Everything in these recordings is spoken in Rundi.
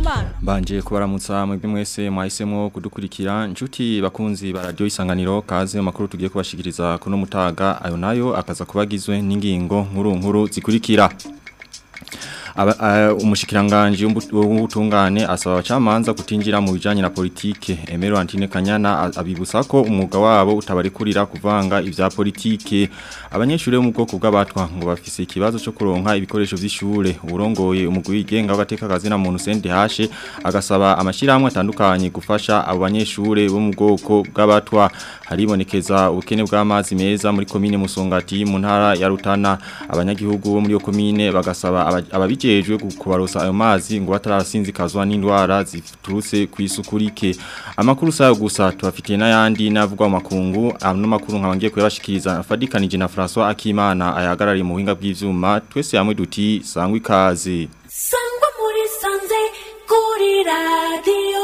Nduwimana Mbanje kubaramutsa mwebwe mwese mwahisemo kudukurikira inshuti bakunzi ba radio isanganiro kaze makuru tugiye kubashikiriza kuno mutaga ayo nayo akaza kubagizwe n'ingingo nkuru nkuru zikurikira umushikiranganji w'ubutungane asaba abacamanza kutinjira mu bijanye na politike Emero Antine Kanyana abibutsa ko umwuga wabo utabarekurira kuvanga ivya politike abanyeshuri bo mu bwoko bw'abatwa ngo bafise ikibazo cyo kuronka ibikoresho vy'ishure uburongoye umugwi wigenga w'agateka kazi na muntu CNDH agasaba amashiramwe atandukanye gufasha abo banyeshure bo mu bwoko bw'abatwa haribonekeza ubukene bw'amazi meza muri komine Musongati mu ntara ya Rutana abanyagihugu bo muri yo komine bagasaba ababije bijejwe kubarosa ayo mazi ngo batarasinzikazwa n'indwara ziturutse kwisukurike amakuru sayo gusa tubafitiye n'ayandi navugwa mu makungu ano makuru nkabangiye kuyabashikiriza fadikanije na François Akimana ayahagarariye mu buhinga bw'ivyuma twese hamwe duti sangwa ikaze sangwa muri sanze kuri radio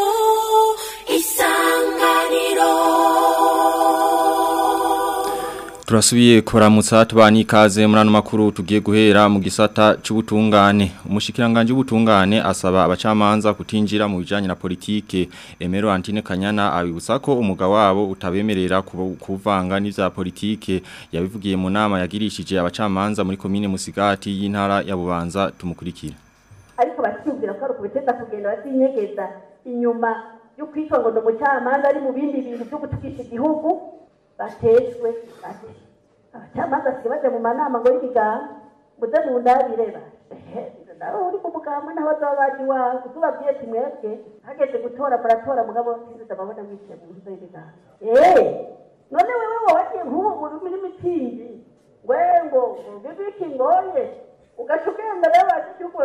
isanganiro Turasubiye kuramutsa tubani ikaze muri ano makuru tugiye guhera mu gisata c'ubutungane umushikiranganje w'ubutungane asaba abacamanza kutinjira mu bijanye na politike Emero Antine Kanyana abibutsa ko umuga wabo utabemerera kuvanga n'ivya politike yabivugiye mu nama yagirishije abacamanza muri komine Musigati y'intara ya Bubanza tumukurikira ariko bacyumvira ko ari ukubiteza kugenda batinyegeza inyuma yo kwitwa ngo umucamanza ari mu bindi bintu byo gutukisha igihugu batejwe bati abacamanza sibaje mu manama ngo y'ibigamba muze mu ndabire nawe uri ku mugamba naho bazaba baje iwawe utubabwiye ati mwebwe hageze gutora muratora mugabo sinziza amabona mwicaye mu nzu y'ibigamba eee none wewe wagiye nk'ubu uri muri mitingi ngwe ngo bibiki ngoye ugaca ugenda rero baje igihugu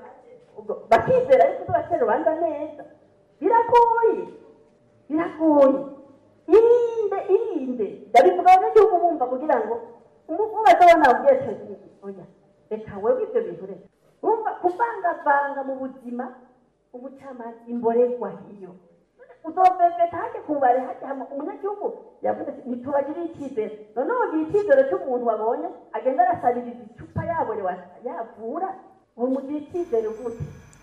bakizera ariko uzobatera urubanza neza biragoye biragoye irinde irinde ndabivuga abanyagihugu bumva kugira ngo umubaza abana babwiye oya reka wewe ibyo bintu reka wumva kuvangavanga mu buzima ubucamanza imborerwa hiyo uzoveveta hajya kubare hajya hama umunyagihugu yavuze ati ntitubagiriye icyizere noneho ugira icyizere cy'umuntu wabonye agenda arasabiriza icupa yaborewe yavura uwo mugira icyizere gute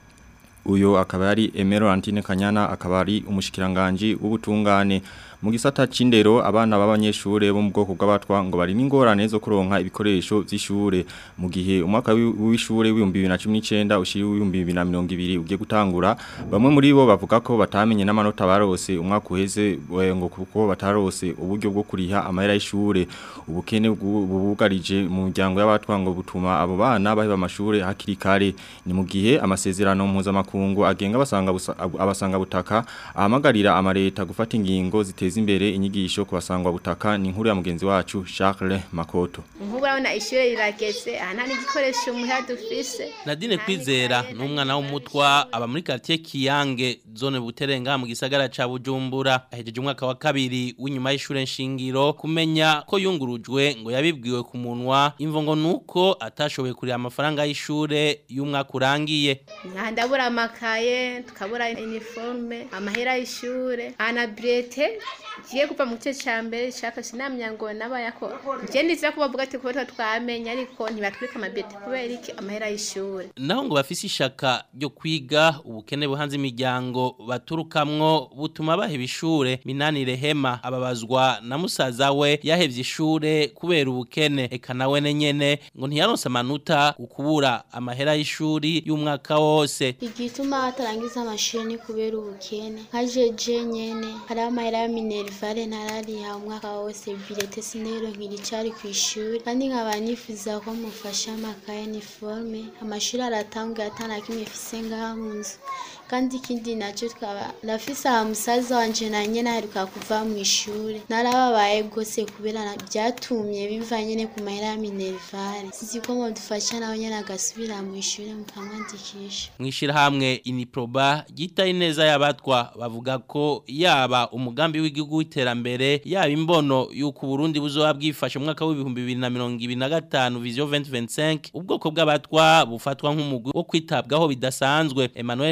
uyo akaba ari Emero Antine Kanyana akaba ari umushikiranganje w'ubutungane mu gisata c'indero abana b'abanyeshure bo mu bwoko bw'abatwa ngo bari n'ingorane zo kuronka ibikoresho vy'ishure mu gihe umwaka w'ishure w'ibihumbi 2019 ushiri w'ibihumbi 2020 ugiye gutangura bamwe muri bo bavuga ko batamenye n'amanota barose umwaka uheze ngo kuko batarose uburyo bwo kuriha amahera y'ishure ubukene bubugarije mu muryango y'abatwa ngo butuma abo bana baheba amashure hakiri kare ni mu gihe amasezerano mpuzamakungu agenga abasanga abasanga butaka ahamagarira amareta gufata ingingo ziteza imbere inyigisho ku basangwa butaka ni inkuru ya mugenzi wacu Charles Makoto nk'ubu urabona ishure rirageze aha nta n'igikoresho muhira dufise Nadine Kwizera ni umwana w'umutwa aba muri quartier Kiyange zone Buterenga mu gisagara ca Bujumbura ahejeje umwaka wa kabiri w'inyuma y'ishure nshingiro kumenya ko yungurujwe ngo yabibwiwe ku munwa imvo ngo nuko atashoboye kurira amafaranga y'ishure y'umwaka urangiye ndabura amakaye tukabura uniforme amahera y'ishure ana brete giye kuva mu gice cya mbere shaka sinamya ngo nabayako je ndiza ko bavuga ati kuba twamenya ariko ntibatwika amabete kubera iki amahera y'ishure naho ngo bafise ishaka ryo kwiga ubukene buhanze imiryango baturukamwo butuma baheba ishure minani rehema ababazwa na musaza we yahevye ishure kubera ubukene eka nawe nyene ngo ntiyaronse amanota ukubura amahera y'ishuri y'umwaka wose igituma atarangiza amashuri ni kubera ubukene nka jeje nyene hari amahera ya minerivare ntarariha umwaka wose bilete sinero nkiricari ku ishuri kandi nkaba nifuza ko mufasha amakaye niforme amashuri aratanguye atana kimwe fise ngaha mu nzu kandi ikindi nacyo twaba ndafise aha musaza wanje na nyene aheruka kuva mu ishuri narababaye gose kubera na- byatumye biva nyene ku mahera ya minerivare sizi ko modufasha nawe nyene agasubira mu ishuri mukamwandikisha mwishirahamwe iniproba ryitaye neza y'abatwa bavuga ko yaba umugambi w'igihugu w'iterambere yaba imbono y'uko Burundi buzoba bwifashe mu mwaka w'ibihumbi bibiri na mirongo ibiri na gatanu vision 2025 ubwoko bw'abatwa bufatwa nk'umugwi wo kwitabwaho bidasanzwe Emmanuel Nengo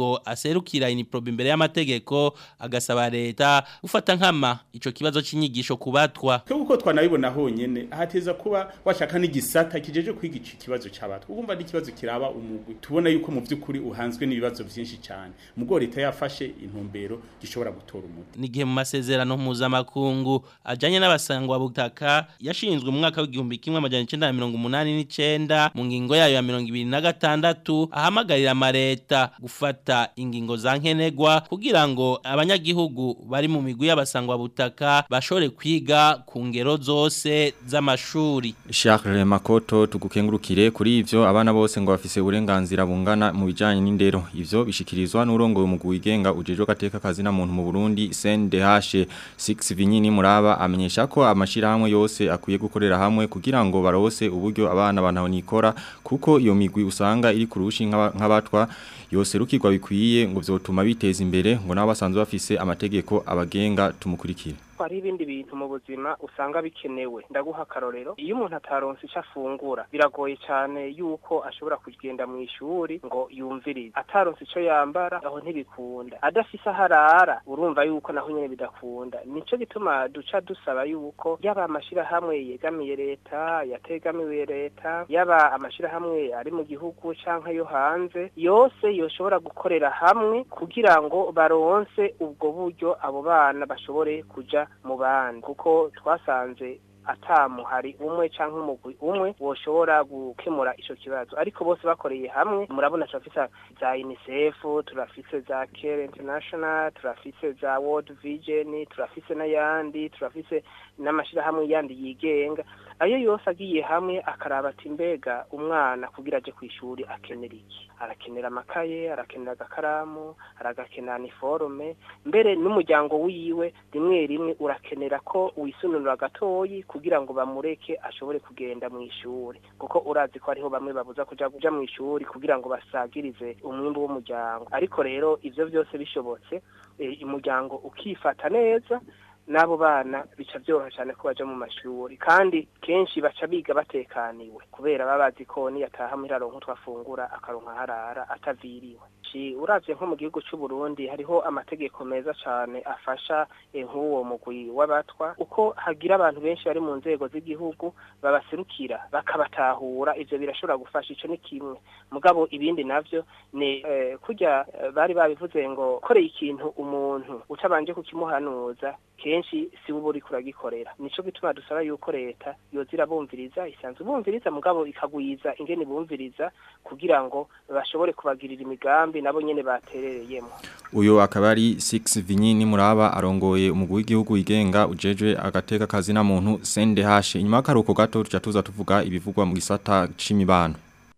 ngo aserukira iniprobe imbere y'amategeko agasaba leta gufata nkama ico kibazo c'inyigisho kubatwa kuko twanabibona honyene ahateza kuba washaka n'igisata kijeje kwiga iki kibazo c'abatwa ugumva n'ikibazo kiraba umugwi tubona yuko mu vy'ukuri uhanzwe n'ibibazo vyinshi cyane mugo leta yafashe intumbero gishobora gutora umuti nigihe mu masezerano mpuzamakungu ajanye n'abasangwa butaka yashinzwe mu mwaka w'igihumbi kimwe amajana icenda na mirongo umunani n'icenda mu ngingo yayo ya mirongo ibiri na gatandatu ahamagarira amareta gufata ingingo za nkenegwa kugira ngo abanyagihugu bari mu migwi y'abasangwa butaka bashobore kwiga ku ngero zose z'amashuri Charles Makoto tugukengurukire kuri ivyo abana bose ngo bafise uburenganzira bungana mu bijanye n'indero ivyo bishikirizwa n'urongoye umugwi wigenga ujejo gateka kazi na muntu mu Burundi CNDH 6 Vinyini muraba amenyesha ko amashirahamwe yose akwiye gukorera hamwe kugira ngo barose uburyo abana bantaho nikora kuko iyo migwi usanga iri kurushi nk'abatwa yose rukirwa bikwiye ngo vyotuma biteza imbere ngo nabo basanzwe bafise amategeko abagenga tumukurikire hari ibindi bintu mu buzima usanga bikenewe ndaguha akarorero iyo umuntu ataronse icyo afungura biragoye cyane yuko ashobora kugenda mu ishuri ngo yumvirize ataronse icyo yambara aho ntibikunda adafise aho arara urumva yuko naho nyine bidakunda nicyo gituma duca dusaba yuko yaba amashyirahamwe yegamiye leta yategamiwe leta yaba amashyirahamwe ari mu gihugu cyangwa yo hanze yose yoshobora gukorera hamwe kugira ngo baronse ubwo buryo abo bana bashobore kuja mu bandi kuko twasanze atamuhari umwe cyangwa umugwi umwe woshobora gukemura ico kibazo ariko bose bakoreye hamwe murabona turafise za UNICEF turafise za Care International turafise za World Vision turafise n'ayandi turafise n'amashirahamwe yandi yigenga ayo yose agiye hamwe akaraba ati mbega umwana kugira aje ku ishuri akenera iki arakenera amakaye arakenera agakaramu aragakenera niforume mbere n'umuryango wiwe rimwe rimwe urakenera ko wisununura gatoyi kugira ngo bamureke ashobore kugenda mu ishuri kuko urazi ko hariho bamwe babuza kuja kuja mu ishuri kugira ngo basagirize umwimbu w'umuryango ariko rero ivyo byose bishobotse umuryango ukifata neza n'abo bana bica byoroha cyane ko baja mu mashuri kandi kenshi baca biga batekaniwe kubera baba bazi ko niyataha muri aronka twafungura akaronka harara ataviriwe uravye nko mu gihugu c'u Burundi hariho amategeko meza cyane afasha nk'uwo mugwi w'abatwa uko hagira abantu benshi bari mu nzego z'igihugu babaserukira bakabatahura ivyo birashobora gufasha ico ni kimwe mugabo ibindi navyo ni eh, kurya bari babivuze ngo koreye ikintu umuntu utabanje kukimuhanuza kenshi si uba uri kuragikorera nico gituma dusaba yuko leta yozira bumviriza isanzwe bumviriza mugabo ikagwiza ingene bumviriza kugira ngo bashobore kubagirira imigambi nabo nyene baterereyemo uyo akaba ari 6 Vinyini muraba arongoye umugwi w'igihugu wigenga ujejwe agateka kazi na muntu CNDH inyuma karuko gato tuca tuza tuvuga ibivugwa mu gisata c'imibano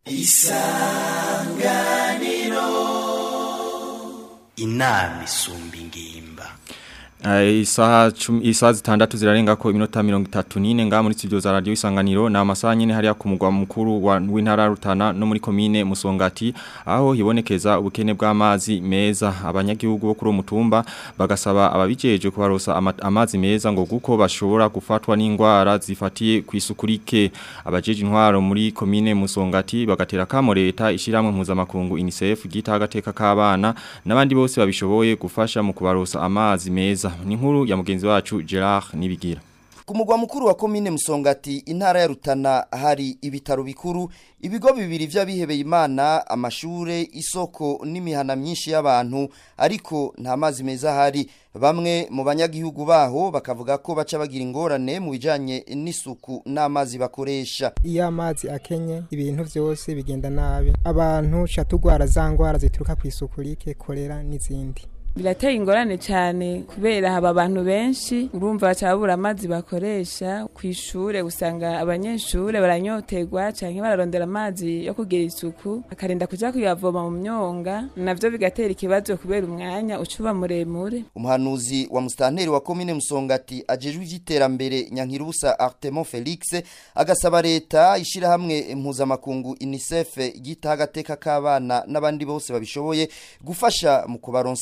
isanganiro inama isumba ingimba Isaha isaha zitandatu zirarenga ko iminota 34 nga muri studio za radio isanganiro na amasaha nyene hari ku mugwa mukuru wa w'intara rutana no muri commune Musongati aho hibonekeza ubukene bw'amazi meza abanyagihugu bo kuri mutumba bagasaba ababijeje kubarosa ama, amazi meza ngo guko bashobora gufatwa n'ingwara zifatiye kwisukurike abajeje intwaro muri commune Musongati bagatera kamo leta ishiramwe mpuzamakungu UNICEF gita agateka k'abana n'abandi bose babishoboye gufasha mu kubarosa amazi meza ni nkuru ya mugenzi wacu Gerard Nibigira ku mugwa mukuru wa komine Musongati intara ya Rutana hari ibitaro bikuru ibigo bibiri vy'abihebeye Imana amashure isoko n'imihana myinshi y'abantu ariko nta mazi meza hari bamwe mu banyagihugu baho bakavuga ko baca bagira ingorane mu bijanye n'isuku n'amazi bakoresha iyo amazi akenye ibintu vyose bigenda nabi abantu catugwara za ngwara zituruka ku isuku rike kolera n'izindi birateye ingorane cyane kubera haba abantu benshi urumva bacabura amazi bakoresha ku ishure usanga abanyeshure baranyoterwa canke bararondera amazi yo kugira isuku akarinda kuja kuyavoma mu myonga navyo bigatera ikibazo kubera umwanya ucuba muremure umuhanuzi wa mustanteri wa komine musongati ajejwe ivy'iterambere nyankirubusa Artemon Felix agasaba leta ishira hamwe mpuzamakungu UNICEF gita agateka k'abana n'abandi bose babishoboye gufasha mu kubaronsa amazi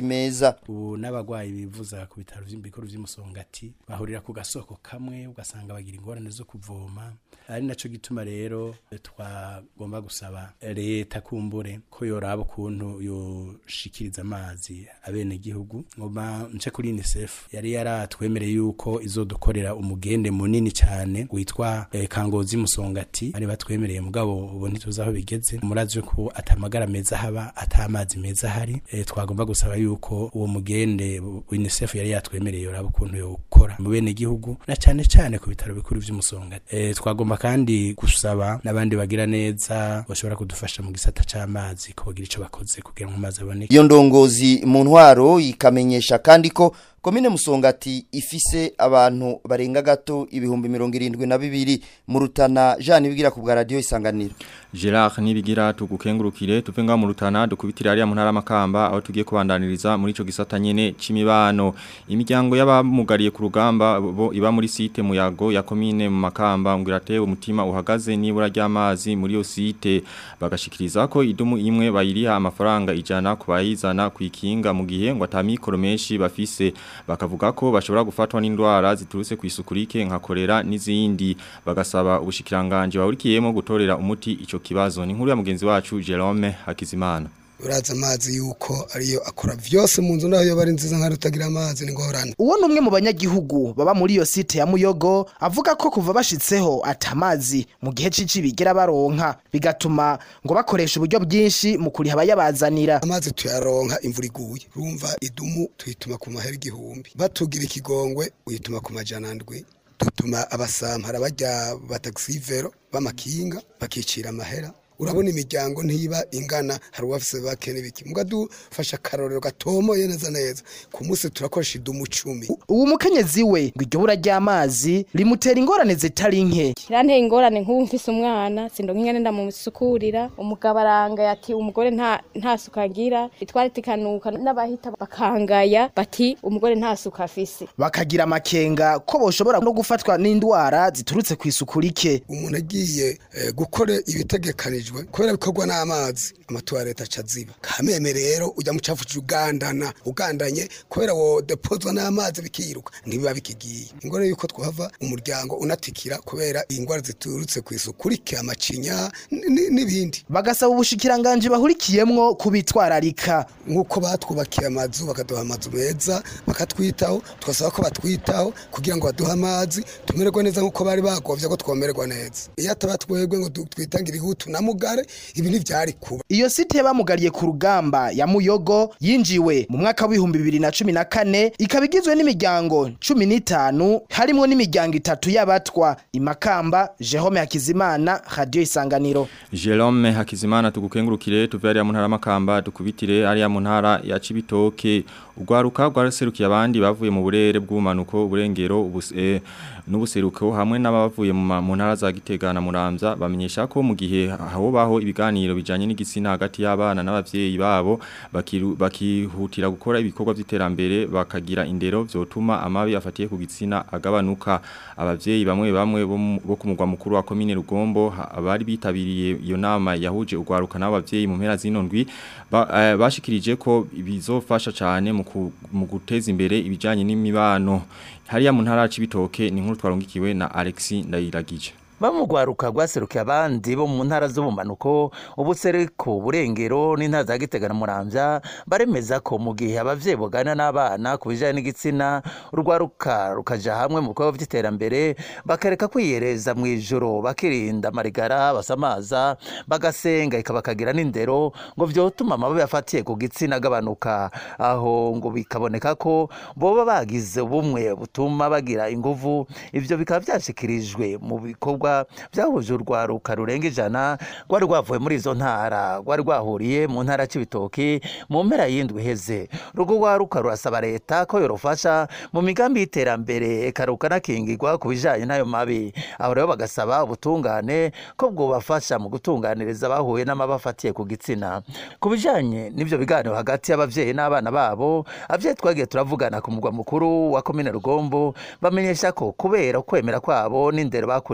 meza ubu n'abagwayi bivuza ku bitaro by'ibikuru by'umusongati bahurira ku gasoko kamwe ugasanga bagira ingorane zo kuvoma ari naco gituma rero twagomba gusaba leta kumbure ko yoraba ukuntu yoshikiriza amazi abene gihugu ngoma nce kuri UNICEF yari yaratwemereye yuko izodukorera umugende munini cyane witwa eh, Kangozi Musongati ari batwemereye mugabo ubu ntituzi aho bigeze murazi ko atamagara meza haba atamazi meza hari eh, twagomba gusaba yuko uwo mugende UNICEF yari yatwemereye yoraba ukuntu yokora mu bene gihugu na cyane cyane ku bitaro bikuru by'umusongati eh, twagomba kandi gusaba n'abandi bagira neza bashobora kudufasha mu gisata c'amazi ko bagira ico bakoze kugira ngo amazi aboneke iyo ndongozi mu ntwaro ikamenyesha kandi ko komine musongati ifise abantu barenga gato ibihumbi mirongo irindwi na bibiri mu rutana Jean Ibigira ku bwa radio isanganiro Gerard nibigira tugukengurukire tuve nga mu rutana dukubitira ari mu ntara makamba aho tugiye kubandaniriza muri ico gisata nyene c'imibano imiryango y'abamugariye ku rugamba bo iba muri site muyago ya komine mu makamba ngwiratewe umutima uhagaze nibura ry'amazi muri yo site bagashikiriza ko idumu imwe bayiriha amafaranga ijana kubayizana kwikinga mu gihe ngo atamikoro menshi bafise bakavuga ko bashobora gufatwa n'indwara ziturutse ku isukurike nka kolera n'izindi bagasaba ubushikiranganje bahurikiyemo gutorera umuti ico kibazo ni nkuru ya mugenzi wacu Jerome Hakizimana uraza amazi yuko ariyo akora vyose mu nzu naho yoba ari nziza nka rutagira amazi ni ngorane uwo numwe mu banyagihugu baba muri iyo site ya Muyogo avuga ko kuva bashitseho atamazi mu gihe cici bigera baronka bigatuma ngo bakoresha uburyo bwinshi mu kuriha abayabazanira amazi tuyaronka imvura iguye urumva idumu tuyituma ku mahera igihumbi batugira ikigongwe uyituma ku majana ndwi dutuma abasampara bajya batagisivero b'amakinga bakicira amahera urabona imiryango ntiba ingana hari uwafise bake n'ibiki muga dufasha akarorero gatomoye neza neza ku munsi turakoresha idumu cumi uwo mukenyezi we ngo iryo bura ry'amazi rimutera ingorane zitari nke kiranteye ingorane nk'ubu mfise umwana sindonka ingene ndamusukurira umugabo arangaya ati umugore nta nta suka agira itwari tikanuka n'abahita bakangaya bati umugore nta suka afise bakagira amakenga ko boshobora no gufatwa n'indwara ziturutse ku isuku rike umuntu agiye eh, gukora ibitegekanije biteganyijwe kubera bikorwa n'amazi amatuwarete aca ziba kameme rero ujya mu cafu ugandana ugandanye kubera wo depozwa n'amazi bikiruka ntibiba bikigiye ingore yuko twava umuryango unatikira kubera ingwara ziturutse ku isuku rike amacinya n'ibindi bagasaba ubushikiranganje bahurikiyemwo kubitwararika nk'uko batwubakiye amazu bakaduha amazu meza bakatwitaho twasaba ko batwitaho kugira ngo baduhe amazi tumererwe neza nk'uko bari bagovye ko twomererwa neza iyo ataba twebwe ngo twitangire ihutu na mugare ibi ntivyari kuba iyo site bamugariye ku rugamba ya muyogo yinjiwe mu mwaka w'ibihumbi bibiri na cumi na kane ikaba igizwe n'imiryango cumi n'itanu harimwo n'imiryango itatu y'abatwa imakamba Jerome Hakizimana radio isanganiro Jerome Hakizimana tugukengurukire tuve ari mu ntara makamba dukubitire ari mu ntara ya Cibitoke ugwaruka rwaraserukiye abandi bavuye mu burere bw'umanuko uburengero ubuse n'ubuseruko hamwe n'abavuye mu ntara za Gitega na Muramvya bamenyesha ko mu gihe aho baho ibiganiro bijanye n'igitsina hagati y'abana n'abavyeyi babo bakihutira gukora ibikorwa by'iterambere bakagira indero vyotuma amabi afatiye ku gitsina agabanuka abavyeyi bamwe bamwe bo ku mugwa mukuru wa commune Rugombo abari bitabiriye iyo nama yahuje ugwaruka n'abavyeyi mu mpera zino ndwi bashikirije ko bizofasha cyane mu guteza imbere ibijanye n'imibano hariya mu ntara y'ibitoke ni nkuru twarungikiwe na Alexis Ndayiragije bamugwaruka rwaserukiye abandi bo mu ntara z'ubumanuko ubusereko burengero n'intara za Gitega na Muramvya baremeza ko mu gihe abavyeyi bogana n'abana ku bijanye n'igitsina urwaruka rukaja hamwe mu bikorwa vy'iterambere bakareka kwiyereza mu ijoro bakirinda amarigara basamaza bagasenga ikabakagira n'indero ngo vyotuma amababi afatiye ku gitsina agabanuka aho ngo bikaboneka ko boba bagize ubumwe butuma bagira inguvu ivyo bikaba vyashikirijwe mu bikorwa byahuje urwaruka rurenga ijana rwari rwavuye muri izo ntara rwari rwahuriye mu ntara cy'ibitoki mu mpera y'indwi iheze urwo rwaruka rurasaba leta ko yorufasha mu migambi y'iterambere ikaruka nakingirwa ku bijyanye n'ayo mabi aho rero bagasaba ubutungane ko bwubafasha mu gutunganiriza abahuye n'amabi afatiye ku gitsina ku bijyanye n'ibyo biganiro hagati y'ababyeyi n'abana babo ababyeyi twagiye turavugana ku mugwa mukuru wa komine rugombo bamenyesha ko kubera ukwemera kwabo n'indero bakuriyemwo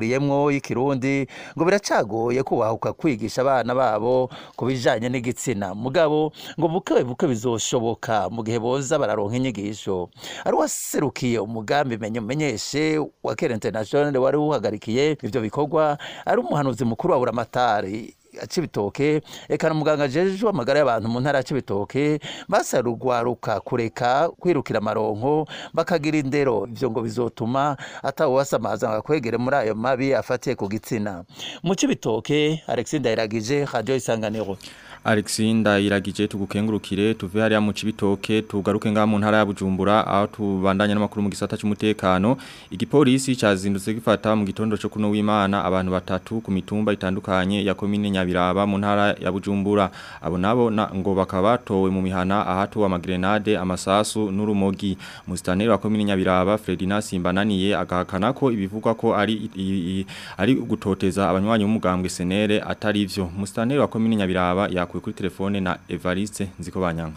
indimo y'ikirundi ngo biracagoye kubahuka kwigisha abana babo ku bijanye n'igitsina mugabo ngo buke buke bizoshoboka mu gihe boza bararonka inyigisho ari waserukiye umugambi menye umenyeshe wa Kera International wari uhagarikiye ivyo bikorwa ari umuhanuzi mukuru wa Buramatari Cibitoke eka na muganga jeje amagara y'abantu mu ntara ya Cibitoke basarugwaruka kureka kwirukira amaronko bakagira indero ivyo ngo bizotuma atawo wasamaza ngakwegere muri ayo mabi afatiye ku gitsina mu Cibitoke Alexis Ndayiragije Radio Isanganiro Alexinda iragije tugukengurukire tuve hariya mu cibitoke tugaruke nga mu ntara ya Bujumbura aho tubandanya n'amakuru mu gisata cy'umutekano igipolisi cyazindutse gifata mu gitondo cyo kuno w'Imana abantu batatu ku mitumba itandukanye ya komine Nyabiraba mu ntara ya Bujumbura abo nabo na, ngo bakaba batowe mu mihana ahatu amagrenade amasasu n'urumogi mustaneri wa komine Nyabiraba Fredina Simbananiye agahakana ko ibivugwa ko ari i, i, ari gutoteza abanywanyi b'umugambwe senere atari ivyo mustaneri wa komine Nyabiraba ya yakuye kuri telefone na Evariste nziko banyanga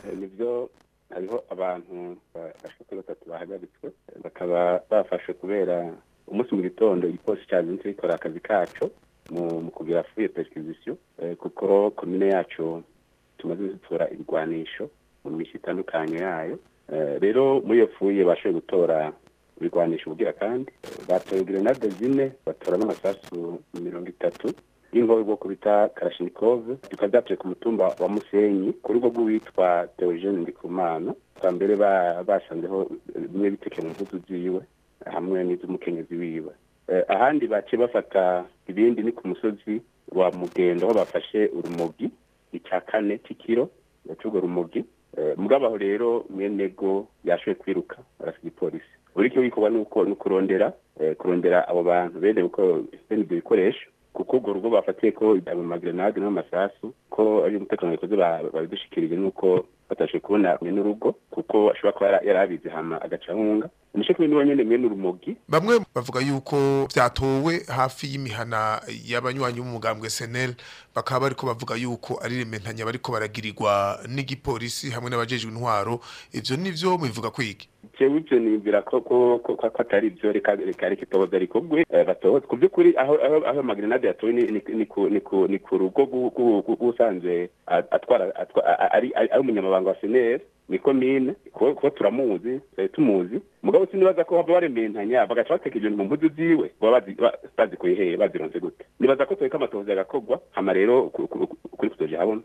nibyo hariho abantu bashaka batatu bahagaritswe bakaba bafashe kubera umunsi mu gitondo igipolisi cyazinze gikora akazi kacu mu kugira fuye perquisition kuko komine yacu tumaze gutora ibigwanisho mu mishi itandukanye yayo rero muri iyo fuye bashoboye gutora ibigwanisho bugira kandi batoye grenade zine batora n'amasasu mirongo itatu y'ingobe bwo kubita Kalashnikov tukaba byatuye ku mutumba wa Musenyi ku rugo rw'uwitwa Theogene Ndikumana kwa mbere basanzeho bimwe biteke mu mpuzu ziwe hamwe n'iz'umukenyezi wiwe ahandi bace bafata ibindi ni ku musozi wa Mugendo aho bafashe urumogi icya kane cy'ikiro cy'urwo rumogi mugabo aho rero mwenego yashoboye kwiruka arasiga ipolisi buri cyo bikorwa nuko nukurondera kurondera abo bantu bene uko bene ibyo bikoresho kuko urwo rugo bafatiye ko mu magrenade n'amasasu ko ari umutekano wikoze babidushikirije nuko batashe kubona mwe n'urugo kuko ashobora kuba yari abizi hama agacahunga nisho kumwe niwe nyene mwe n'urumogi bamwe bavuga yuko vyatowe hafi y'imihana y'abanywanyi b'umugambwe SNL bakaba bariko bavuga yuko ari rementanya bariko baragirirwa n'igipolisi hamwe n'abajejwe intwaro ivyo nivyo mubivuga kwiki jewe ivyo niyumvira ko ko ko atari ivyo reka reka reka itohoza ariko gwe batohoza ku by'ukuri aho aho aho magrenade yatowe ni ni ku ni ku ni ku rugo gusanzwe atwara ari ari umunyamabanga wa seneri ni komine kuko turamuzi tumuzi mugabo sinibaza ko baba barementanya bagaca bateka ibintu mu mpuzu ziwe baba bazi kuyihere bazironze gute nibaza ko tweka amatohoza agakogwa hama rero kuri kuzoje habona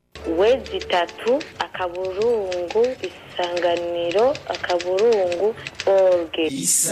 wezi itatu akaburungu isanganiro akaburungu orge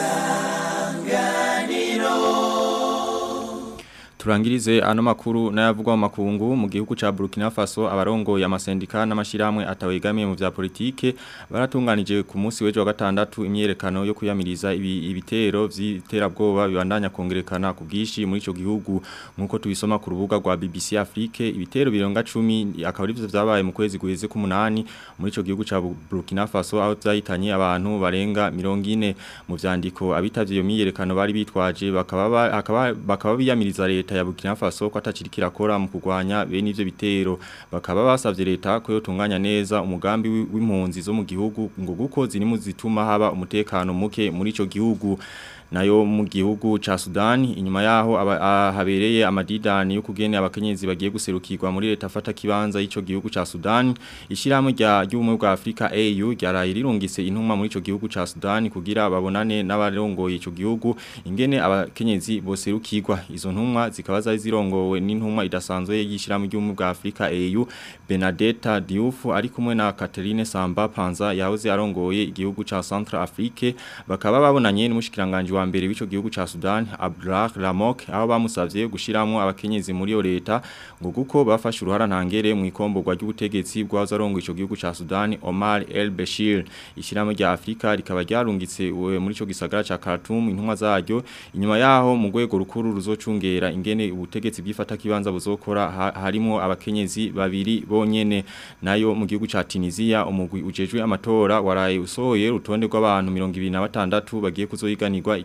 isanganiro Turangirize ano makuru n'ayavugwa mu makungu mu gihugu ca Burkina Faso abarongo ya masendika n'amashiramwe atawegamiye mu vya politike baratunganije ku munsi w'ejo wa gatandatu imyerekano yo kuyamiriza ibi, ibitero vy'iterabwoba bibandanya kongerekana ku bwishi muri ico gihugu nkuko tubisoma ku rubuga rwa BBC Afrique ibitero bironga 10 akaba arivyo vyabaye mu kwezi guheze ku munani muri ico gihugu ca Burkina Faso aho vyahitanye abantu barenga 40 mu vyandiko abitavye iyo myerekano bari bitwaje bakaba bakaba bakaba biyamiriza leta ya Burkina Faso ko atacirikira kora mu kugwanya bene ivyo bitero bakaba basavye leta ko yotunganya neza umugambi w'impunzi zo mu gihugu ngo guko ziri mu zituma haba umutekano muke muri ico gihugu nayo mu gihugu ca Sudan inyuma yaho habereye amadidani yo kugene abakenyezi bagiye guserukirwa muri leta fata kibanza y'ico gihugu ca Sudan ishiramo rya ry'umwe bwa Afrika AU ryaraye rirungise intumwa muri ico gihugu ca Sudan kugira babonane n'abarongoye ico gihugu ingene abakenyezi boserukirwa izo ntumwa zikaba zari zirongowe n'intumwa idasanzwe y'ishiramo ry'umwe bwa Afrika AU Benedetta Diouf ari kumwe na Catherine Samba Panza yahoze arongoye igihugu ca Central Afrique bakaba babonanye n'umushikiranganje wa mbere w'ico gihugu ca Sudan Abdullah Lamok aho bamusavye gushiramo abakenyezi muri yo leta ngo guko bafashe uruhara ntangere mu ikomborwa ry'ubutegetsi bwaza arongo ico gihugu ca Sudan Omar El Bashir ishiramo rya Afrika rikaba ryarungitse muri ico gisagara ca Khartoum intumwa zaryo inyuma yaho mu gwego rukuru ruzocungera ingene ubutegetsi bwifata kibanza buzokora ha, harimo abakenyezi babiri bonyene nayo mu gihugu ca Tunisia umugwi ujejwe amatora waraye usohoye rutonde rw'abantu 26 bagiye kuzoyiganirwa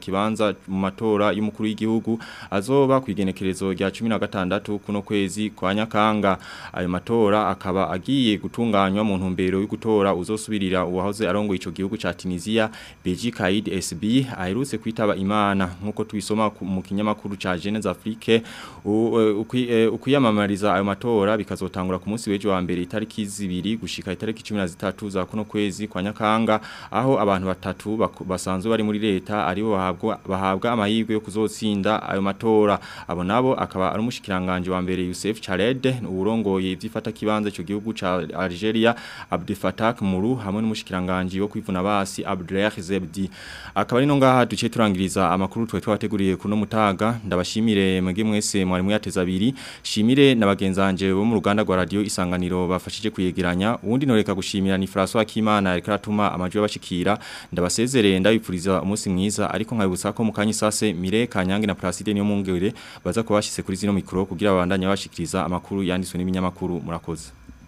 ikibanza mu matora y'umukuru w'igihugu azoba ku igenekerezo rya 16 kuno kwezi kwa Nyakanga ayo matora akaba agiye gutunganywa mu ntumbero yo gutora uzosubirira uwahoze arongo ico gihugu ca Tunisia Beji Kaid SB aherutse kwitaba Imana nkuko tubisoma mu kinyamakuru ca Jeunesse Afrique ukuyamamariza ayo matora bikazotangura ku munsi w'ejo wa mbere itariki zibiri gushika itariki 13 za kuno kwezi kwa Nyakanga aho abantu batatu basanzwe bari muri leta aribo bahabwa bahabwa amahirwe yo kuzotsinda ayo matora abo nabo akaba ari umushikiranganje wa mbere Youssef Chared urongoye ivyifata kibanza cyo gihugu ca Algeria Abdel Fattah Muru hamwe n'umushikiranganje wo kwivuna basi Abdelaih Zebdi akaba ari no ngaha duce turangiriza amakuru twe twateguriye kuno mutaga ndabashimire mwege mwese mwari muyateza abiri shimire nabagenzanje bo mu ruganda rwa radio isanganiro bafashije kuyegeranya uwundi noreka gushimira ni François Kimana ariko aratuma amajwi y'abashikira ndabasezerere ndabipfuriza umunsi mwiza ariko nkabibutsa ko mu kanyi sase Mire Kanyange na Placide niyo mungere baza kubashyize kuri zino mikro kugira babandanye bashikiriza amakuru yanditswe n'ibinyamakuru murakoze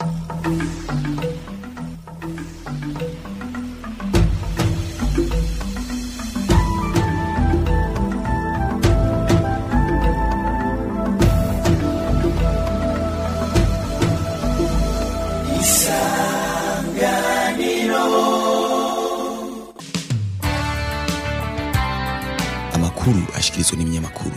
amakuru ashikirizwa n'ibinyamakuru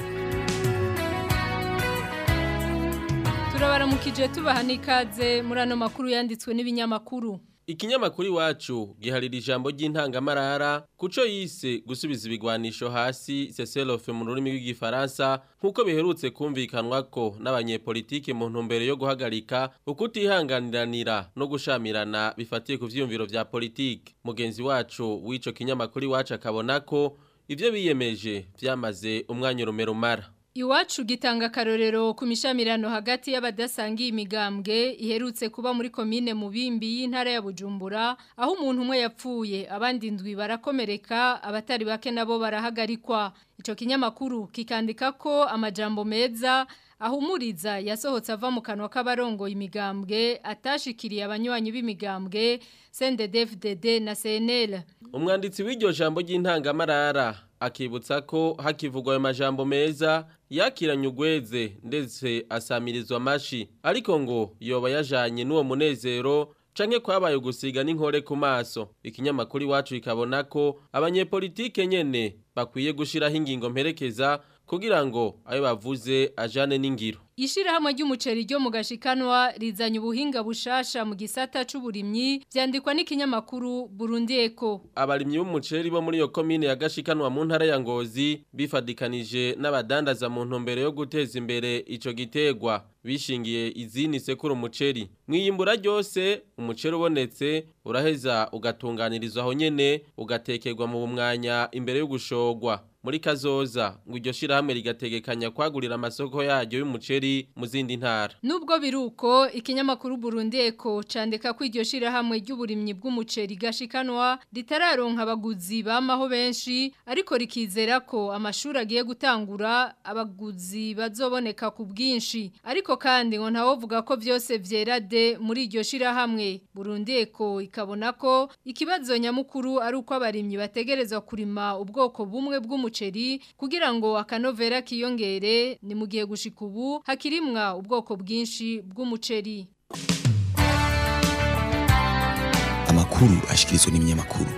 turabaramukije tubaha n'ikaze muri ano makuru yanditswe n'ibinyamakuru Ikinyamakuru iwacu giharira ijambo ry'intangamarara kuco yise gusubiza ibigwanisho hasi cessez mu rurimi rw'igifaransa nkuko biherutse kumvikanwa ko n'abanyepolitike mu ntumbero yo guhagarika ukutihanganiranira no gushamirana bifatiye ku vyiyumviro vya politike mugenzi wacu w'ico kinyamakuru iwacu akabona ko ivyo biyemeje vyamaze umwanya urumerumara Iwacu gitanga akarorero ku mishamirano hagati y'abadasangiye imigambwe iherutse kuba muri komine mubimbi y'intara ya Bujumbura aho umuntu umwe yapfuye abandi ndwi barakomereka abatari bake nabo barahagarikwa ico kinyamakuru kikandika ko amajambo meza ahumuriza yasohotse ava mu kanwa k'abarongo imigambwe atashikiriye abanywanyi b'imigambwe CNDD-FDD na CNL umwanditsi w'iryo jambo ry'intangamarara akibutsa ko hakivugwa ayo majambo meza yakiranye ugweze ndetse asamirizwa amashi ariko ngo yoba yajanye n'uwo munezero canke kwabaye ugusiga n'inkore ku maso ikinyamakuru iwacu ikabona ko abanyepolitike nyene bakwiye gushiraho ingingo mperekeza kugira ngo ayo bavuze ajane n'ingiro Ishirahamwe ry'umuceri ryo mu gashikanwa rizanye ubuhinga bushasha mu gisata c'uburimyi vyandikwa n'ikinyamakuru Burundi Eco. Abarimyi b'umuceri bo muri yo komine ya gashikanwa mu ntara ya Ngozi bifadikanije n'abadandaza mu ntumbero yo guteza imbere ico gitegwa bishingiye izini sekuru umuceri. Mwiyimbura ryose umuceri ubonetse uraheza ugatunganirizwa aho nyene ugatekerwa mu mwanya imbere yo gushogwa. muri kazoza ngo iryo shirahamwe rigategekanya kwagurira amasoko yaryo y'umuceri mu zindi ntara nubwo biruko ikinyamakuru Burundi Eco candika ko iryo shirahamwe ry'uburimyi bw'umuceri gashikanwa ritararonka abaguzi bamaho benshi ariko rikizera ko amashuri agiye gutangura abaguzi bazoboneka ku bwinshi ariko kandi ngo ntawovuga ko byose vyera de muri iryo shirahamwe Burundi Eco ikabona ko ikibazo nyamukuru ari uko abarimyi bategerezwa kurima ubwoko bumwe bw'umuceri umuceri kugira ngo akanovera kiyongere ni mu gihe gushika ubu hakirimwa ubwoko bwinshi bw'umuceri amakuru ashikirizwa n'ibinyamakuru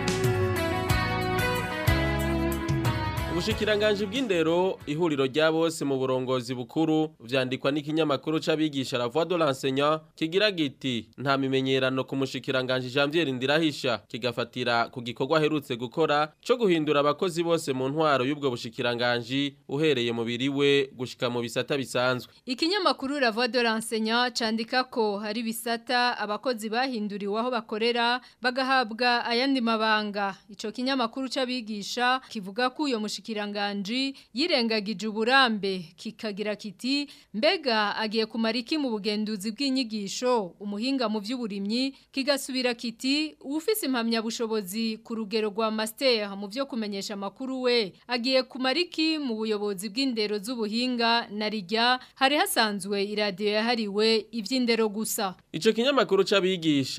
Ubushikiranganje bw'indero ihuriro rya bose mu burongozi bukuru vyandikwa n'ikinyamakuru c'abigisha la voix de l'enseignant kigira giti nta mimenyerano ku mushikiranganje Janvier Ndirahisha kigafatira ku gikorwa herutse gukora co guhindura abakozi bose mu ntwaro y'ubwo bushikiranganje uhereye mu biriwe gushika mu bisata bisanzwe Ikinyamakuru la voix de l'enseignant candika ko hari bisata abakozi bahinduriwe aho bakorera bagahabwa ayandi mabanga ico kinyamakuru c'abigisha kivuga ko uyo mushikiranganje umushikiranganji yirengagije uburambe kikagira kiti mbega agiye kumara iki mu bugenduzi bw'inyigisho umuhinga mu by'uburimyi kigasubira kiti ufise impamya bushobozi ku rugero rwa master mu byo kumenyesha amakuru we agiye kumara iki mu buyobozi bw'indero z'ubuhinga na rijya hari hasanzwe iradiyo yahariwe iby'indero gusa ico kinyamakuru c'abigisha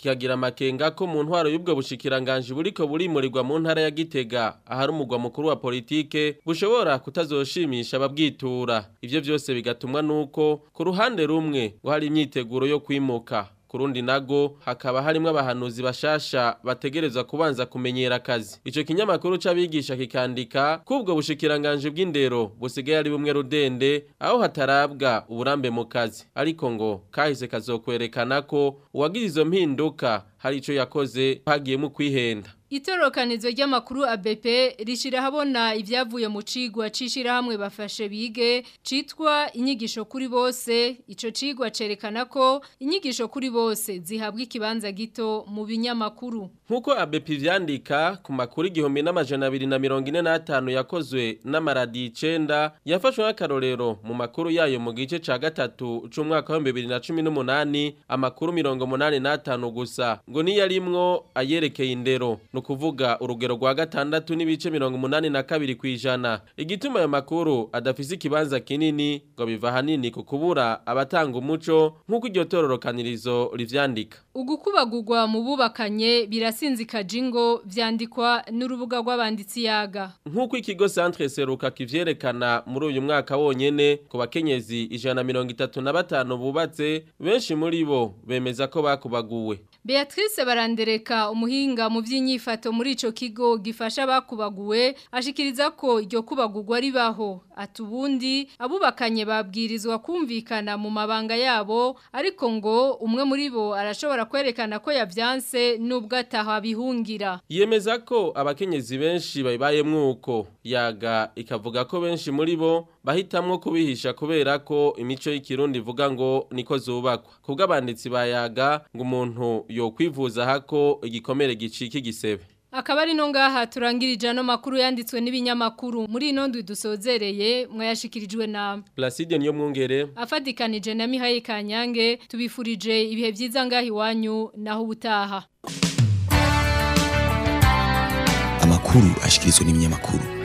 kikagira amakenga ko mu ntwaro y'ubwo bushikiranganje buriko burimurirwa mu ntara ya Gitega ahari umugwa mukuru wa politike bushobora kutazoshimisha ababwitura ivyo byose bigatumwa nuko ku ruhande rumwe ngo hari imyiteguro yo kwimuka kurundi nago hakaba harimo abahanuzi bashasha bategerezwa kubanza kumenyera akazi ico kinyamakuru c'abigisha kikandika kubwo bushikiranganje bw'indero busigaye ari bumwe rudende aho hatarabwa uburambe mu kazi ariko ngo kahise kazokwerekana ko uwagize izo mpinduka hari ico yakoze hagiyemo kwihenda Itorokanizo ry'amakuru ABP rishira habona ivyavuye mu cigwa cishira hamwe bafashe bige citwa inyigisho kuri bose ico cigwa cerekana ko inyigisho kuri bose zihabwa ikibanza gito mu binyamakuru Nkuko ABP vyandika ku makuru igihumbi n'amajana abiri na mirongo ine n'atanu yakozwe n'amaradi icenda yafashwe nk'akarorero mu makuru yayo mu gice ca gatatu c'umwaka wa bibiri na cumi n'umunani amakuru mirongo munani n'atanu gusa ngo niyo arimwo ayerekeye indero nukuvuga urugero rwa gatandatu n'ibice mirongo munani na kabiri kwijana igituma ayo makuru adafise ikibanza kinini ngo biva hanini ku kubura abatanga umuco nk'uko iryo tororokanirizo rivyandika ugukubagurwa mu bubakanye birasinzika jingo vyandikwa n'urubuga rw'abanditsi yaga nk'uko ikigo Centre Seruka kivyerekana muri uyu mwaka wonyene ku bakenyezi ijana mirongo itatu na batanu bubatse benshi muri bo bemeza ko bakubaguwe Beatrice barandereka umuhinga mu by'inyifato muri ico kigo gifasha bakubaguwe ashikiriza ko iryo kubagurwa ribaho atubundi abubakanye babwirizwa kumvikana mu mabanga yabo ariko ngo umwe muri bo arashobora kwerekana ko yavyanse nubwo ataha bihungira yemeza ko abakenyezi benshi bayibayemwo uko yaga ikavuga ko benshi muri bo bahitamwo kubihisha kubera ko imico y'ikirundi ivuga ngo niko zubakwa kubwo abanditsi bayaga ngo umuntu yokwivuza hako igikomere gicika igisebe Akaba ari no ngaha turangirije ano makuru yanditswe n'ibinyamakuru muri ino ndwi dusozereye mwayashikirijwe na Placide niyo mwungere afadikanije na Mihaye Kanyange tubifurije ibihe byiza ngaha iwanyu naho ubutaha Amakuru ashikirizwa n'ibinyamakuru